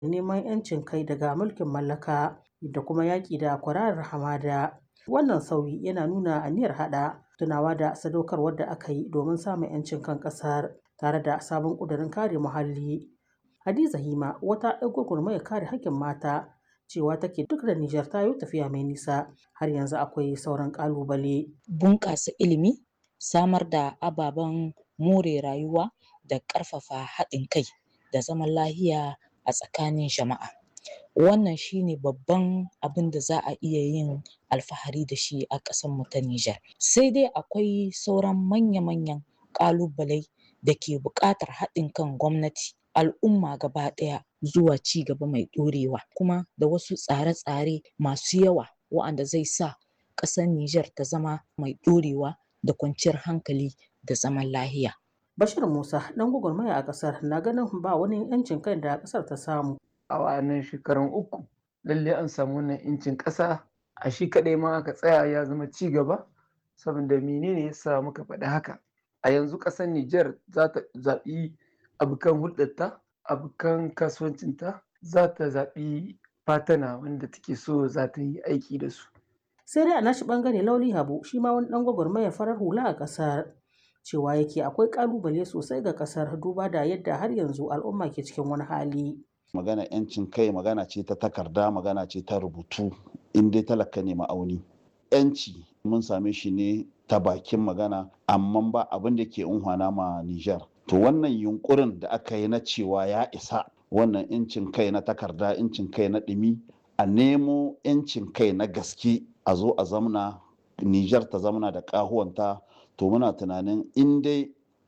neman 'yancin kai daga mulkin mallaka da kuma yaƙi da kwararar hamada. Wannan sauyi yana nuna aniyar haɗa tunawa da sadaukarwar da aka yi domin samun 'yancin kan ƙasar tare da sabon ƙudurin kare muhalli. Hadiza Hima wata 'yar gwagwarmayar kare haƙƙin mata cewa take duk da Nijar ta yi tafiya mai nisa har yanzu akwai sauran ƙalubale. Bunƙasa ilimi, samar da ababen more rayuwa da ƙarfafa haɗin kai da zaman lahiya a tsakanin jama'a. Wannan shi ne babban abin da za a iya yin alfahari da shi a ƙasarmu ta Nijar. Sai dai akwai sauran manya-manyan ƙalubalai da ke buƙatar haɗin kan gwamnati, al'umma gaba ɗaya zuwa ci gaba mai ɗorewa kuma da wasu tsare-tsare masu yawa wa'anda zai sa ƙasar Nijar ta zama mai ɗorewa da kwanciyar hankali da zaman lahiya. Bashir Musa ɗan gwagwarmaya a ƙasar na ganin ba wani 'yancin kai da ƙasar ta samu. A wa'annan shekarun uku lalle an samu wannan 'yancin ƙasa a shi kaɗai ma aka tsaya ya zama ci gaba saboda menene ya sa muka faɗi haka. A yanzu ƙasar Nijar za ta zaɓi abokan hulɗarta, abokan kasuwancinta, za ta zaɓi fatana wanda take so za ta yi aiki da su. Sai dai a nashi ɓangare Lauli Habu shi ma wani ɗan gwagwarmayar farar hula a ƙasar. cewa yake akwai kalubale sosai ga kasar duba da yadda har yanzu al'umma ke cikin wani hali. magana yancin kai magana ce ta takarda magana ce ta rubutu in dai talaka ne ma'auni yanci mun same shi ne ta bakin magana amma ba abin da ke unhwana ma Nijar. to wannan yunkurin da aka yi na cewa ya isa wannan yancin kai na takarda yancin kai na ɗumi a nemo yancin kai na gaske a zo a zamna Nijar ta zamna da ƙahuwanta to muna tunanin in dai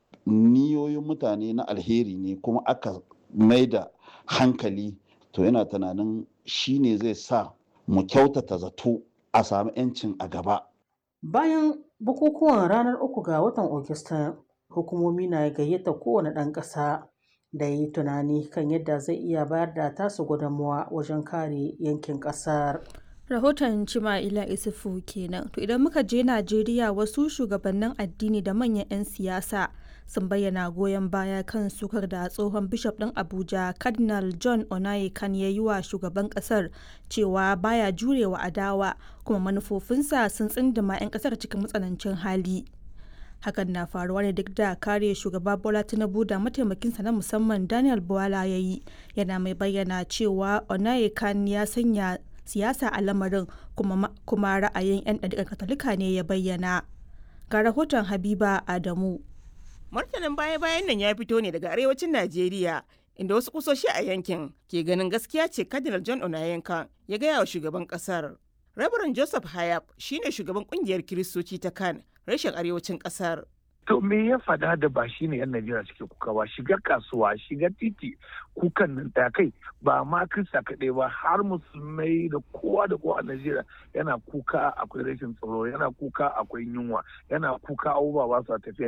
niyoyin mutane na alheri ne kuma aka mai da hankali to yana tunanin shi ne zai sa mu kyautata zato a sami 'yancin a gaba. Bayan bukukuwan ranar uku ga watan Ogista, hukumomi na gayyata kowane ɗan ƙasa da yi tunani kan yadda zai iya bayar da tasu gudunmawa wajen kare yankin ƙasar. rahoton Cima'ila Isufu kenan. To idan muka je Najeriya wasu shugabannin addini da manyan 'yan siyasa sun bayyana goyon baya kan sukar da tsohon bishop ɗin Abuja Cardinal John Onayekan ya yi wa shugaban ƙasar cewa baya jurewa adawa kuma manufofinsa sun tsindima 'yan ƙasar cikin matsanancin hali. Hakan na faruwa ne duk da kare shugaba Bola Tinubu da mataimakinsa na musamman Daniel Bwala ya yi yana mai bayyana cewa Onayekan ya sanya siyasa a lamarin kuma, kuma ra'ayin 'yan ɗariƙar katolika ne ya bayyana ga rahoton habiba adamu martanin baya-bayan nan ya fito ne daga arewacin najeriya inda wasu kusoshi a yankin ke ganin gaskiya ce cardinal john onayenka ya gaya wa shugaban kasar rabaran joseph hayab shine shugaban kungiyar kiristoci ta kan rashin arewacin kasar To me ya fada da ba shi ne 'yan Najeriya suke kuka ba shiga kasuwa shiga titi kukan nan da kai ba ma kirista kaɗai ba har musulmai da kowa da kowa a Najeriya yana kuka akwai rashin tsaro yana kuka akwai yunwa yana kuka abubuwa ba su tafiya.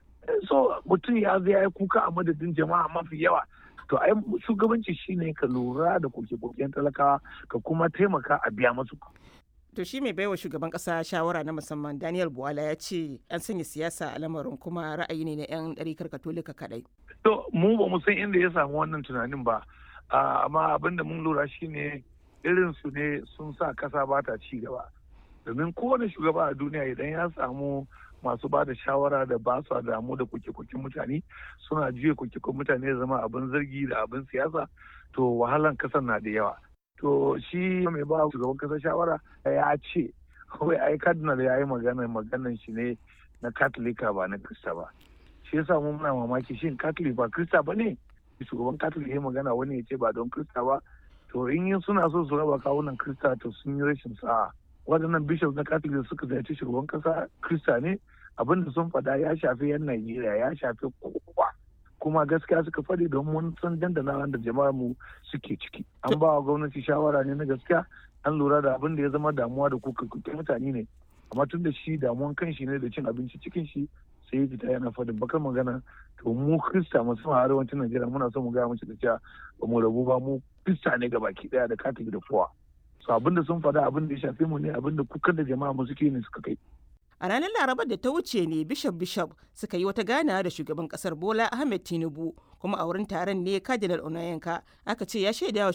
So mutum ya zai ya kuka a madadin jama'a mafi yawa to ai shugabanci shine ka lura da koke-koken talakawa ka kuma taimaka a biya masu to shi mai baiwa shugaban kasa shawara na musamman daniel buwala ya ce an sanya siyasa a lamarin kuma ra'ayi ne na 'yan ɗarikar katolika kadai to mu ba mu san inda ya samu wannan tunanin ba amma abin da mun lura shine irin su ne sun sa kasa ba ta ci gaba domin kowane shugaba a duniya idan ya samu masu ba da shawara da ba su damu da kuke-kuken mutane suna juya kuke-kuken mutane zama abin zargi da abin siyasa to wahalan kasar na da yawa to shi mai ba shugaban kasa shawara ya ce kawai ai cardinal ya yi magana maganan shi ne na katolika ba na krista ba shi yasa mu muna mamaki shin katolik ba krista ba ne shugaban katolik ya magana wani ya ce ba don krista ba to in suna so su raba kawunan krista to sun yi rashin sa'a waɗannan bishop na katolik suka ziyarci shugaban kasa krista ne abin da sun faɗa ya shafi yan najeriya ya shafi kowa kuma gaskiya suka faɗi don mun san dandana da jama'ar mu suke ciki an ba wa gwamnati shawara ne na gaskiya an lura da abin da ya zama damuwa da kuka mutane ne amma tun da shi damuwan kan shi ne da cin abinci cikin shi sai ya fita yana faɗin bakar magana to mu krista musamman arewacin najeriya muna son mu gaya mace da cewa ba mu rabu ba mu krista ne ga baki daya da katolik da kowa so abin da sun faɗa abin da ya shafe mu ne abin da kukan da jama'a mu suke ne suka kai A ranar Larabar da ta wuce ne Bishop Bishop suka yi wata ganawa da shugaban kasar Bola Ahmed Tinubu kuma a wurin taron ne Cardinal Onayenka aka ce ya shaida wa